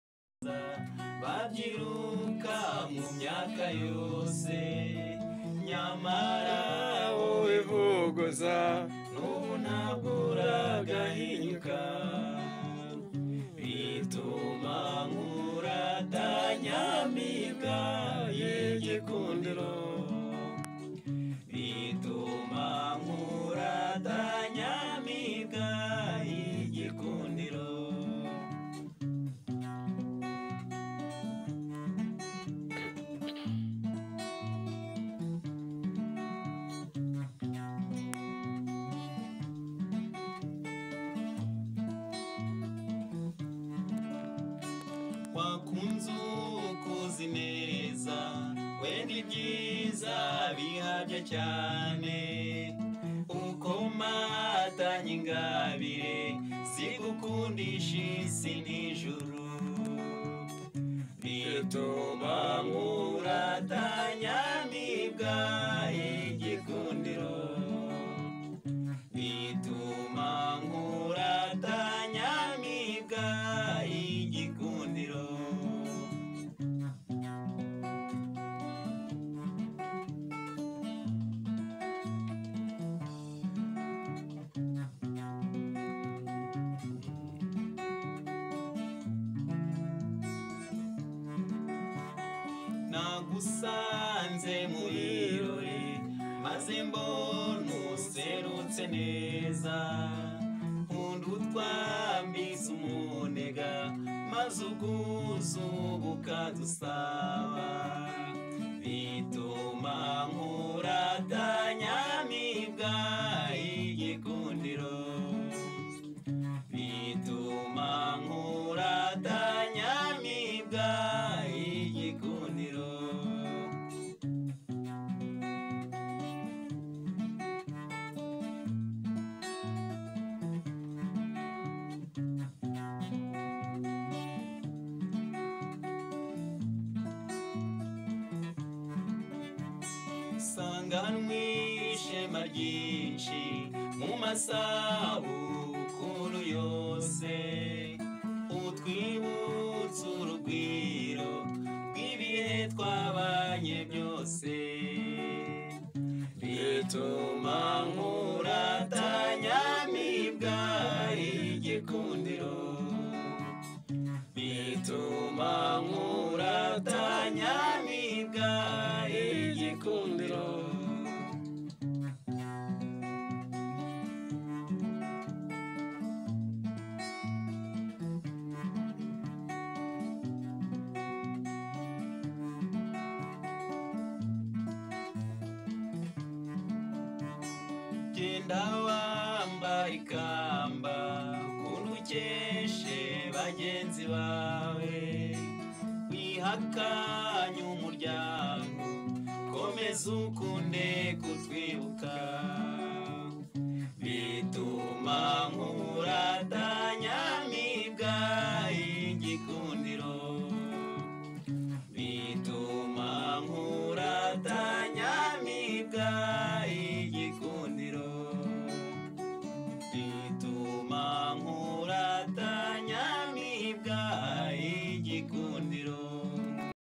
byiza babyiruka mu myaka yose nyamara wowe wivuguza n'ubu ntabwo uragahinyuka bituma nkuratanyamibwa y'igikundiro bituma nkuratanyamibwa y'igikundiro wakunze ukuzi neza wenda ibyiza bihabya cyane uko matanye ingabire zigukundisha isi n'ijuru bituma nkuratanya nibwa igikundiro bituma nkuratanya nibwa igikundiro nagusanze mu birori maze mbona userutse neza nkunda utwambise umunega maze ubwuzuba ukadusaba bituma nkuratanyamibwa igikundiro bituma nkuratanyamibwa igikundiro usanganwe ishema ryinshi mu masabukuru yose utwibutsa urugwiro rw'ibihe twabanye byose bituma nkuratanyamibwa igikundiro bituma nkuratanyamibwa igikundiro genda wambara ikamba ukuntu ukeshe bagenzi bawe wihakanye umuryango komeza ukunde ku